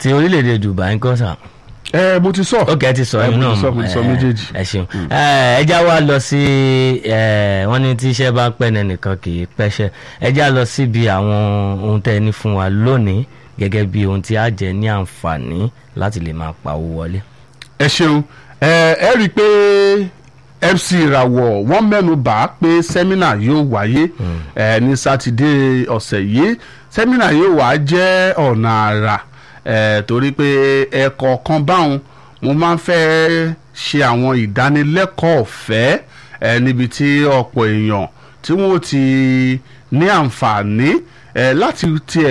ti orílẹ̀-èdè Dubai ń kọ́ sà ẹ mo ti sọ. ok ẹ ti sọ ẹ, ẹ̀yin mo náà ti sọ mo ti sọ ẹ, méjèèjì. ẹ ṣeun ẹ ẹ já wa lọ sí ẹ wọ́n ní tí iṣẹ́ bá pẹ́ nẹnìkan kì í pẹ́ṣẹ́ ẹ já lọ síbi àwọn ohun tẹ́ ẹ ní fún wa lónìí gẹ́gẹ́ bí ohun tí a jẹ ní àǹfààní láti lè máa pa owó wọlé. ẹ ṣeun ẹ ẹ rí i pé MC ìràwọ̀ wọ́n mẹ́nu bà á pé sẹ́mínà yóò wáyé ẹ ní sátidé ọ̀sẹ̀ yìí sẹ́mínà yóò wá jẹ́ ọ̀nà àrà ẹ torí pé ẹ̀kọ́ kan báwọn mo máa ń fẹ́ ṣe àwọn ìdánilẹ́kọ̀ọ́ ọ̀fẹ́ ẹ níbi tí ọ̀pọ̀ èèyàn tí wọ́n ti ní àǹfààní ẹ láti tiẹ̀